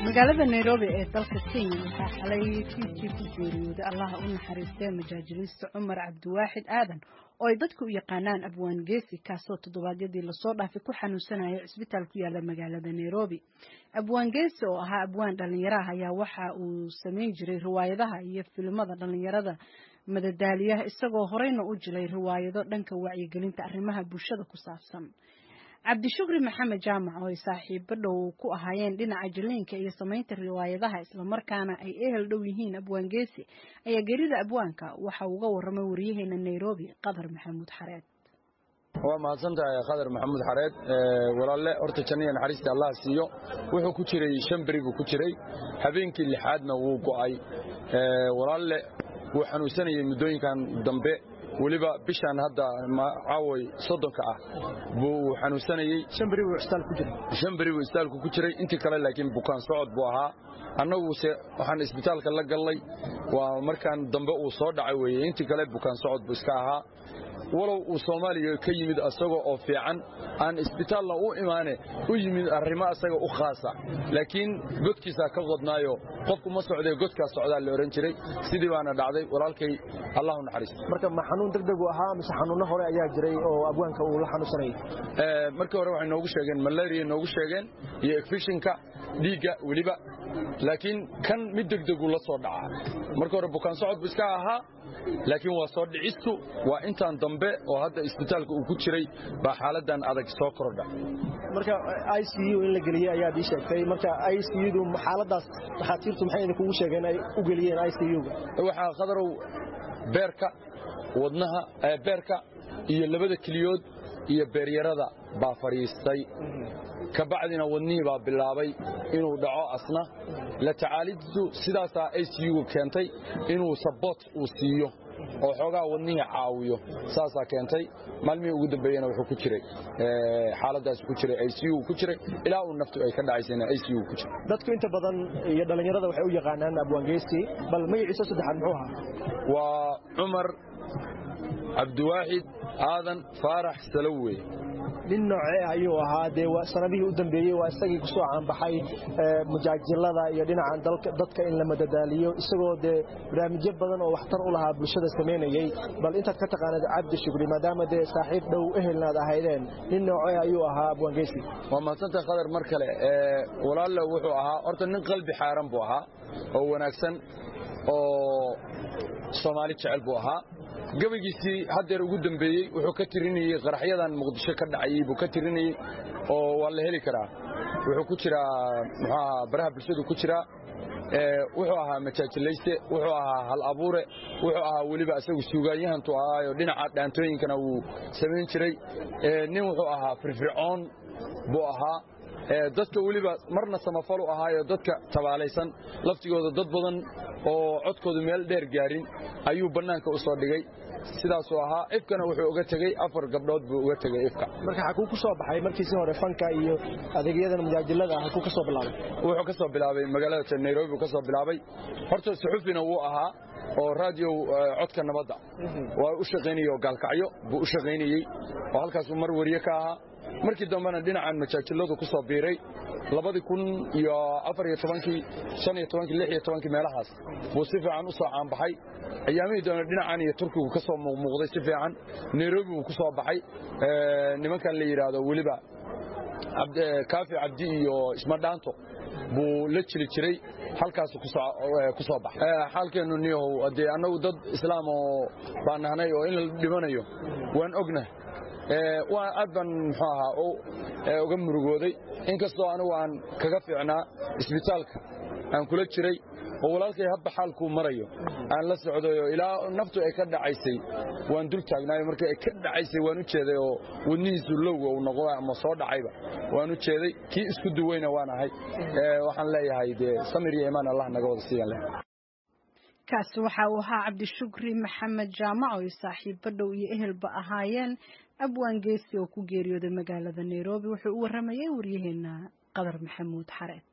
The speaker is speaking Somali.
magaalada nairobi ee dalka kenya waxaa xalay fiidkii ku geeriyooday allaha u naxariistee majaajilista cumar cabdiwaaxid aadan oo ay dadku u yaqaanaan abwaan geesi kaasoo toddobaadyadii lasoo dhaafay ku xanuunsanaya cisbitaal ku yaala magaalada nairobi abwaan geesi oo ahaa abwaan dhallinyaraha ayaa waxa uu samayn jiray riwaayadaha iyo filimada dhallinyarada madadaaliyaha isagoo horeyna u jilay riwaayado dhanka wacyigelinta arrimaha bulshada ku saabsan cabdishukri maxamed jaamac oo ay saaxiibo dhow ku ahaayeen dhinaca jiliinka iyo samaynta riwaayadaha islamarkaana ay ehel dhow yihiin abwaan geesi ayaa gerida abwaanka waxa uga waramay wariyaheena nairobi qadar maxamuud xareed waa mahadsantahay khadar maxamuud xareed walaalle horta janniya naxariista allah siiyo wuxuu ku jiray shan beri buu ku jiray habeenkii lixaadna wuu go'ay walaalle wuu xanuunsanayay muddooyinkan dambe weliba bishaan hadda caaway soddonka ah buu xanuunsanayey shan beri buu isbitaal ku jiray shan beri buu isbitaalku ku jiray intii kale laakiin bukaan socod buu ahaa annaguse waxaan isbitaalka la gallay waa markaan dambe uu soo dhacay weeye intii kale bukaan socod buu iska ahaa walow uu soomaaliya ka yimid asagoo oo fiican aan isbitaalna u imaane u yimid arrimo asaga u khaasa laakiin godkiisaa ka qodnaayo qofku ma socdee godkaa socdaa la odhan jiray sidii baana dhacday walaalkay allahu naxariisto marka ma xanuun degdegu ahaa mise xanuunno hore ayaa jiray oo abwaanka uu la xanuunsanayay markii hore waxay noogu sheegeen malaria noogu sheegeen iyo ekfishinka dhiigga weliba laakiin kan mid degdegu la soo dhacaa markii hore bukaan socod bu iska ahaa laakiin waa soo dhicistu waa intaan dambe oo hadda isbitaalka uu ku jiray baa xaaladan adag soo kordha marka i c u in la geliyey ayaad ii sheegtay marka i c udu xaaladaas dhakhaatiirtu maxay idinkugu sheegeen ay u geliyeen i c uga waxaa khadarow beerka wadnaha beerka iyo labada keliyood iyo beeryarada baa fadhiistay ka bacdina wadnihii baa bilaabay inuu dhaco asna la tacaalidiisu sidaasaa i c u keentay inuu saboot uu siiyo oo xoogaa wadnihii caawiyo saasaa keentay maalmihii ugu dambeeyena wuxuu ku jiray xaaladaas ku jiray i c u ku jiray ilaa uu naftu ay ka dhacaysayna i c u ku jiray dadku inta badan iyo dhallinyarada waxay u yaqaanaan abwaangeysi bal magaciisa saddexaad muxuu ahaa waa cumar cabdiwaaxid aadan faarax salowey nin noocee ayuu ahaa dee sanadihii u dambeeyey waa isagii ku soo caanbaxay mujaajilada iyo dhinacan dadka in la madadaaliyo isagoo dee barnaamijyo badan oo waxtar u lahaa bulshada samaynayey bal intaad ka taqaanad cabdi shukri maadaama dee saaxiib dhow ehelnaad ahaydeen nin noocee ayuu ahaa abwaangeysi waa mahadsantaha khadar mar kale walaalle wuxuu ahaa horta nin qalbi xaaran buu ahaa oo wanaagsan oo soomaali jecel buu ahaa gabaygiisii haddeer ugu dambeeyey wuxuu ka tirinayey qaraxyadan muqdisho ka dhacayey buu ka tirinayey oo waa la heli karaa wuxuu ku jiraa muxuu ahaa baraha bulshadu ku jiraa wuxuu ahaa majaajilayste wuxuu ahaa hal abuure wuxuu ahaa weliba asagu suugaanyahantu ahaayo dhinaca dhaantooyinkana wuu samayn jiray nin wuxuu ahaa firfircoon buu ahaa dadka weliba marna samafalu ahaayo dadka tabaalaysan laftigooda dad badan oo codkoodu meel dheer gaarin ayuu bannaanka u soo dhigay sidaasuu ahaa ifkana wuxuu uga tegey afar gabdhood buu uga tegey ifka marka xakuu ku soo baxay markiisii hore fanka iyo adeegyadan mujaajilada hakuu ka soo bilaabay wuxuu ka soo bilaabay magaalada nairobi buu ka soo bilaabay horta suxufina wuu ahaa oo raadiyo codka nabadda waa u shaqaynayey oo gaalkacyo buu u shaqaynayey oo halkaasuu mar wariye ka ahaa markii dambena dhinacan majaajiladu ku soo biiray labadii kun iyo afar iyo tobankii shan iyo tobankii lix iyo tobankii meelahaas buu si fiican u soo caanbaxay ayaamihii dambe dhinacan iyo turkigu ka soo muuqmuuqday si fiican nairobi buu ku soo baxay nimankan la yidhaahdo weliba kaafi cabdi iyo ismadhaanto buu la jiri jiray halkaasu ku soo baxay xaalkeennu niyahow haddee annagu dad islaam oo baan nahnay oo in la dhimanayo waan ognahay waa aad baan muxuu ahaa uga murugooday inkastoo anigu aan kaga fiicnaa isbitaalka aan kula jiray oo walaalkay habba xaalkuu marayo aan la socdayo ilaa naftu ay ka dhacaysay waan dul taagnaayo markii ay ka dhacaysay waan u jeeday oo wadnihiisu lowga uu noqo ama soo dhacayba waan u jeeday kii isku duweyna waan ahay waxaan leeyahay dee samir iyo imaan allah naga wada siiyan leh kaasi waxa uu ahaa cabdishukri maxamed jaamac oo saaxiibo dhow iyo ehelba ahaayeen abwaan geesi oo ku geeriyooday magaalada nairobi wuxuu u waramayay waryaheena qadar maxamuud xareed